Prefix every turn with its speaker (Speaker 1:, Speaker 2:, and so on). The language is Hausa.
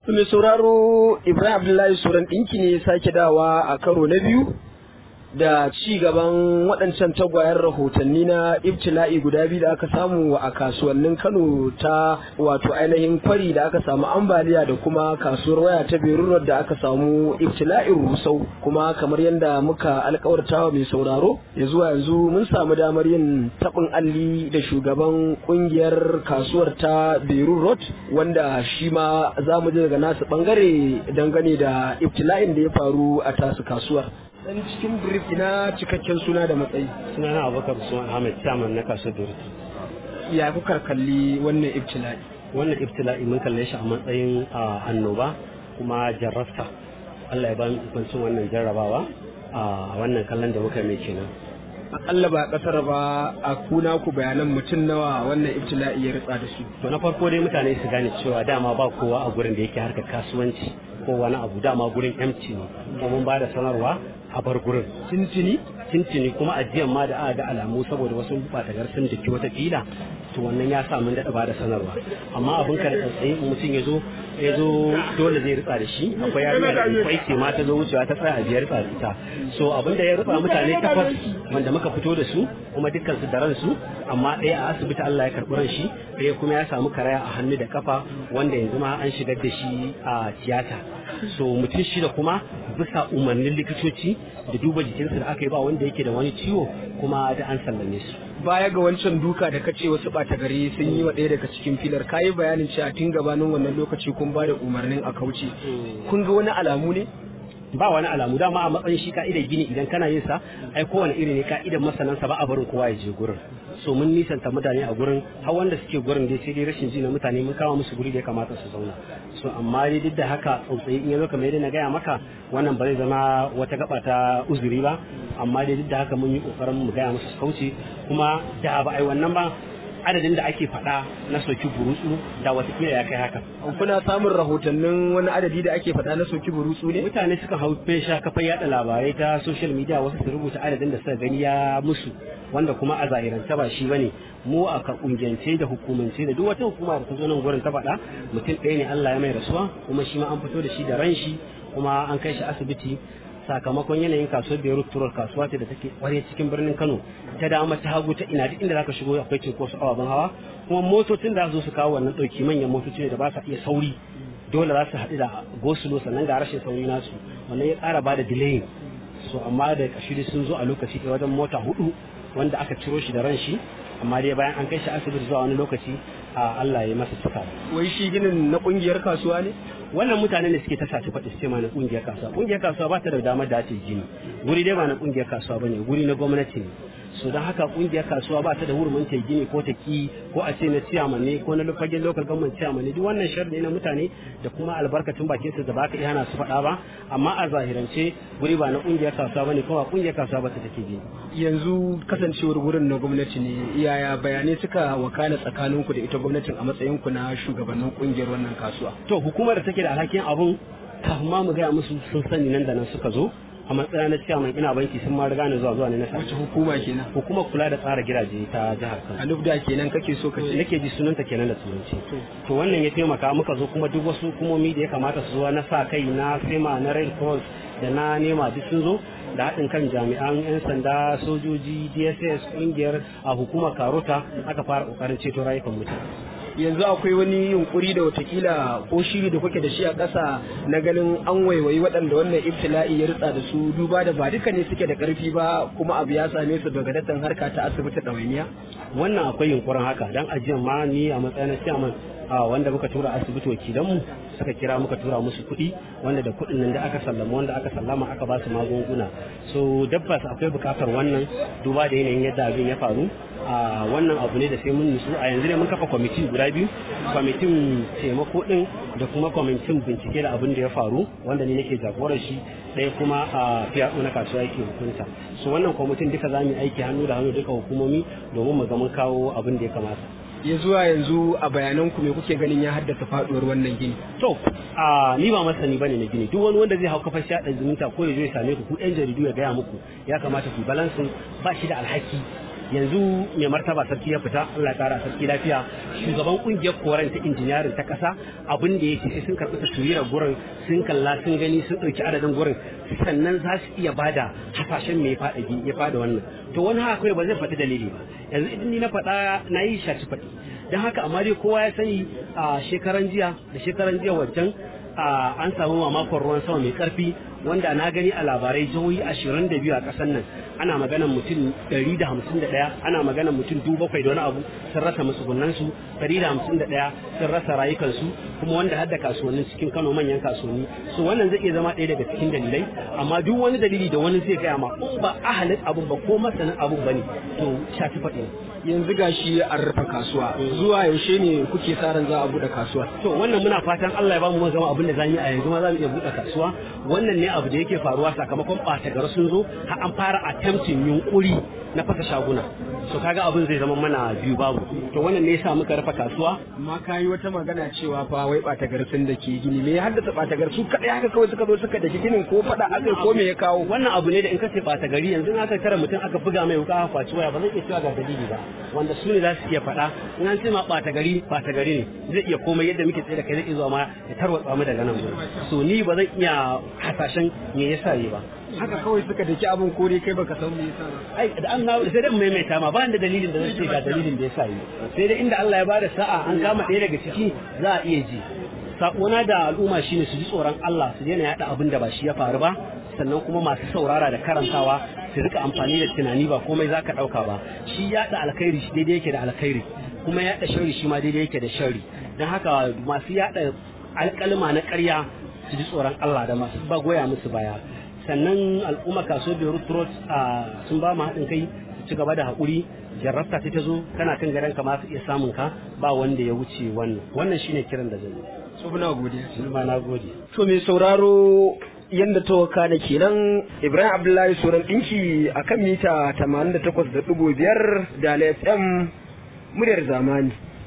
Speaker 1: mai sauraro ibrahim abdullahi suran ɗinki ne sake dawa a karo na biyu da ci gaban waɗancan tagwayen rahotanni na ibtila'i guda biyu da aka samu a kasuwannin kano ta wato ainihin kwari da aka samu ambaliya da kuma kasuwar waya ta berurar da aka samu ibtila'in rusau kuma kamar yadda muka alkawartawa mai sauraro ya zuwa yanzu mun samu damar yin taɓin alli da shugaban ƙungiyar kasuwar ta berur road wanda shi ma za mu je daga nasu ɓangare dangane da ibtila'in da ya faru a tasu kasuwar dan cikin brief ina cikakken suna da matsayi
Speaker 2: suna na abubakar usman ahmed chairman na kasuwar durus
Speaker 1: ya kuka kalli wannan ibtila'i
Speaker 2: wannan ibtila'i mun kalle shi a matsayin annoba kuma jarrafta allah ya ba mu ikoncin wannan jarrabawa a wannan kallon da muka mai kenan
Speaker 1: akalla ba kasar ba a kuna ku bayanan mutum nawa wannan ibtila'i ya ritsa da su
Speaker 2: to na farko dai mutane su gane cewa dama ba kowa a gurin da yake harkar kasuwanci ko wani abu dama gurin empty ne kuma mun ba da sanarwa a bar gurin
Speaker 1: tintini
Speaker 2: tintini kuma ajiyan ma da aka ga alamu saboda wasu batagar sun daki wata fila to wannan ya sa mun daɗa ba da sanarwa amma abin ka da tsantsayi mutum ya zo ya zo dole zai ritsa da shi akwai yarinya da kwai ce ma ta zo wucewa ta tsaya a biyar ritsa da ita so abin da ya ritsa mutane takwas wanda muka fito da su kuma dukkan su da ransu amma ɗaya a asibiti Allah ya karɓi ran shi ɗaya kuma ya samu karaya a hannu da kafa wanda yanzu ma an shigar da shi a tiyata so mutum shida kuma bisa umarnin likitoci da duba jikinsu da aka yi ba wanda yake da wani ciwo kuma da an sallame su
Speaker 1: baya ga wancan duka da kace wasu ɓata gari sun yi wa ɗaya daga cikin filar kayi bayanin cewa tun gabanin wannan lokaci kun ba da umarnin a kauce kun ga wani alamu ne
Speaker 2: ba wani alamu dama a matsayin shi ka'idar gini idan kana yin sa ai kowane iri ne ka'idar masanansa ba a barin kowa ya je gurin so mun nisanta mutane a gurin har wanda suke gurin dai sai dai rashin ji na mutane mun kama musu guri da ya kamata su zauna so amma dai duk da haka tsautsayi in ya zo kamar yadda na gaya maka wannan ba zai zama wata gaba ta uzuri ba amma dai duk da haka mun yi kokarin mu gaya musu kauce kuma da ba ai wannan ba adadin da ake faɗa na soki burutsu da watakila ya kai haka.
Speaker 1: Kuna samun rahotannin wani adadi da ake faɗa na soki burutsu ne?
Speaker 2: Mutane suka hau fesha kafin yaɗa labarai ta social media wasu su rubuta adadin da suka gani ya musu wanda kuma a zahirance ba shi bane mu a ka kungiyance da hukumance da duk wata hukuma da ta zo nan gurin ta faɗa mutum ɗaya ne Allah ya mai rasuwa kuma shi ma an fito da shi da ran shi kuma an kai shi asibiti sakamakon yanayin kasuwar Beirut Turar kasuwa ce da take kware cikin birnin Kano ta dama ta hagu ta ina duk inda zaka shigo akwai cinkoso ababen hawa kuma motocin da zo su kawo wannan dauki manyan motoci ne da ba sa iya sauri dole za su haɗu da gosulo sannan ga rashin sauri nasu wannan ya ƙara ba da delay so amma da kashiri sun zo a lokaci ɗaya wajen mota hudu wanda aka ciro shi da ran shi amma dai bayan an kai shi asibiti zuwa wani lokaci a Allah ya masa cika
Speaker 1: wai shi ginin na kungiyar kasuwa ne
Speaker 2: wannan mutanen da suke ta sace faɗi su ma na kungiyar kasuwa kungiyar kasuwa ba ta da damar da ta gini guri dai ba na kungiyar kasuwa bane guri na gwamnati ne so don haka kungiyar kasuwa ba ta da hurumin ta gini ko ta ki ko a ce na ciyaman ne ko na fagen local government ciyaman ne duk wannan sharri na mutane da kuma albarkacin bakin su da ba ka iya hana su faɗa ba amma a zahirance guri ba na kungiyar kasuwa bane kuma kungiyar kasuwa ba ta take gini
Speaker 1: yanzu kasancewar gurin na gwamnati ne yaya bayanai suka wakana tsakaninku da ita gwamnatin a matsayin ku na shugabannin kungiyar wannan kasuwa
Speaker 2: to hukumar da take da alhakin abun kafin ma mu gaya musu sun sani nan da nan suka zo a matsayin na cewa mai ina banki sun ma riga ni zuwa zuwa ne na
Speaker 1: wace hukuma kenan
Speaker 2: hukumar kula da tsara gidaje ta jihar Kano
Speaker 1: alubda kenan kake so ka ce
Speaker 2: nake ji sunanta kenan da turanci to wannan ya taimaka muka zo kuma duk wasu hukumomi da ya kamata su zo na sa kai na fema na red cross da na nema duk sun zo da haɗin kan jami'an 'yan sanda sojoji dss ƙungiyar a hukumar karota aka fara ƙoƙarin ceto rayukan mutane
Speaker 1: yanzu akwai wani yunkuri da watakila ko shiri da kuke da shi a ƙasa na ganin an waiwayi waɗanda wannan ibtila'i ya ritsa da su duba da ba duka ne suke da ƙarfi ba kuma abu ya same su daga datan harka ta asibiti ɗawainiya
Speaker 2: wannan akwai yunkurin haka dan ajiyar ma ni a matsayin chairman a wanda muka tura asibiti wakilanmu suka kira muka tura musu kuɗi wanda da kuɗin nan da aka sallama wanda aka sallama aka ba su magunguna so dabbas akwai buƙatar wannan duba da yanayin yadda abin ya faru a wannan abu ne da sai mun nutsu a yanzu ne mun kafa kwamiti guda biyu kwamitin taimako din da kuma kwamitin bincike da abin da ya faru wanda ni nake jagorar shi ɗaya kuma a fiyaɗo na kasuwa yake hukunta so wannan kwamitin duka za mu yi aiki hannu da hannu duka hukumomi domin mu ga mun kawo abin da ya kamata
Speaker 1: ya zuwa yanzu a bayanan ku me kuke ganin ya haddasa faduwar wannan gini
Speaker 2: to a ni ba masani bane na gini duk wani wanda zai hau kafar shaɗa zumunta ko ya zo ya same ku ku ɗan jaridu ya gaya muku ya kamata ku balansin ba shi da alhaki yanzu mai martaba sarki ya fita Allah ya kara sarki lafiya shugaban kungiyar koren ta injiniyarin ta kasa abin da yake sai sun karɓi taswirar gurin sun kalla sun gani sun ɗauki adadin gurin sannan za su iya bada hasashen me ya fada ya fada wannan to wani haka kawai ba zai faɗi dalili ba yanzu idan ni na faɗa na yi shaci faɗi don haka amma dai kowa ya sani a shekaran jiya da shekaran jiya wancan an samu mamakon ruwan sama mai karfi wanda na gani a labarai jihohi ashirin da biyu a ƙasar nan ana maganan mutum ɗari da hamsin da ɗaya ana maganan mutum dubu bakwai da wani abu sun rasa matsugunansu ɗari da hamsin da ɗaya sun rasa rayukansu kuma wanda hadda kasuwannin cikin kano manyan kasuwanni so wannan zai iya zama ɗaya daga cikin dalilai amma duk wani dalili da wani zai gaya ma in ba ahalin abun ba ko masanin abun ba ne to shafi faɗi
Speaker 1: yanzu gashi an rufe kasuwa zuwa yaushe ne kuke sa ran za a buɗe kasuwa
Speaker 2: to wannan muna fatan Allah ya bamu zama abin da zamu yi a yanzu ma za mu iya buɗe kasuwa wannan ne abu da yake faruwa sakamakon ɓata gar sun zo har an fara attempting yunkuri na fasa shaguna so kaga abin zai zama mana biyu babu to wannan ne yasa muka rufe kasuwa
Speaker 1: amma ka yi wata magana cewa fa wai ɓata gar sun da ke gini me ya haddasa ɓata gar su kaɗai haka kawai suka zo suka daki ginin ko faɗa aka ko me ya kawo
Speaker 2: wannan abu ne da in ka ce ɓata gari yanzu aka tara mutum aka buga mai wuka aka kwaci waya ba zai iya cewa ga dalili ba wanda su ne za su iya faɗa in an ce ma ɓata gari ɓata gari ne zai iya komai yadda muke tsaye da kai zai iya zuwa ma ya tarwatsa mu daga nan so ni ba zan iya hasashen me yasa yi ba
Speaker 1: haka kawai suka daki abin kore kai baka san me yasa ba
Speaker 2: ai da an sai dai maimaita ma ba da dalilin da zai ce ga dalilin da yasa yi sai dai inda Allah ya bada sa'a an kama ɗaya daga ciki za a iya ji sakona da al'umma shine su ji tsoron Allah su daina yada abin da ba shi ya faru ba sannan kuma masu saurara da karantawa su rika amfani da tunani ba komai za ka ɗauka ba shi yaɗa alkhairi shi daidai yake da alkhairi kuma yaɗa shari shi ma daidai yake da shari don haka masu yaɗa alƙalma na ƙarya su ji tsoron Allah da masu ba goya musu baya sannan al'umma kaso da rutrot sun ba mu haɗin kai su ci gaba da haƙuri jarrabta ta ta zo kana kan gadon ka ma su iya samun ka ba wanda ya wuce wannan wannan shine kiran da zan yi
Speaker 1: so muna godiya
Speaker 2: ma na gode
Speaker 1: to mai sauraro yanda ta waka da kenan Ibrahim Abdullahi Suran ɗinki a kan mita 88.5 da FM muryar zamani.